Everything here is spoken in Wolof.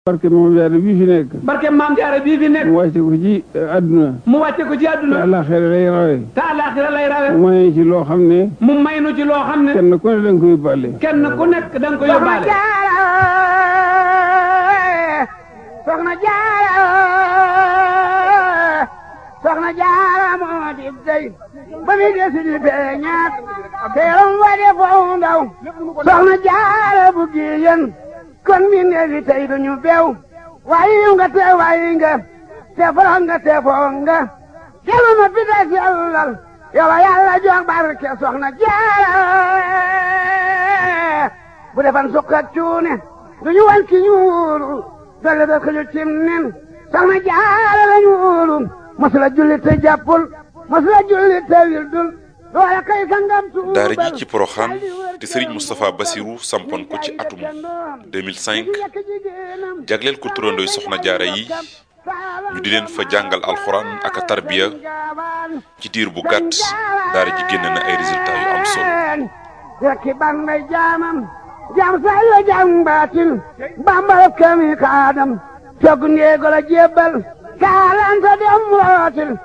barke moom jaare bii fi nekk barke maam jaara bii fi nekk mu wàcce ko ci àdduna mu wàcce ko ci te àdduna àllaaxira lay rawe te àllaaxira lay rawe mu may ci loo xam ne mu may nu ci loo xam ne kenn ku ne danga koy bàlle kenn ku nekk da nga ko yóbbaale soxna jaara soxna jaara moo di dey ba mi desi di feeñaat teeram wa de foofu ndaw soxna jaara bu giyen kon mi neefi tey duñu bew wayi nga te wayi nga te foro nga te foo nga kelu ma fi des yàllal yow yàlla jox barke soxna jaara bu defan sukk ak cuune duñu wan ki ñuulu dolle da xëju cim nen soxna jaara la ñuulu masula julli te jàppul masula julli te wildul doole kay sangam tuubal daara ji ci Porokhane te Serigne Moustapha Bassirou sampoon ko ci atum 2005 jagleel ko turandooy soxna jaara yi ñu di leen fa jàngal alxuraan ak a tarbiya ci diir bu gàtt daara ji génn na ay résultats yu am solo rekki ban may jaamam jaam say la jaam baatin bambal kami kaadam cog ndeego la jébbal kaalanta dem rootil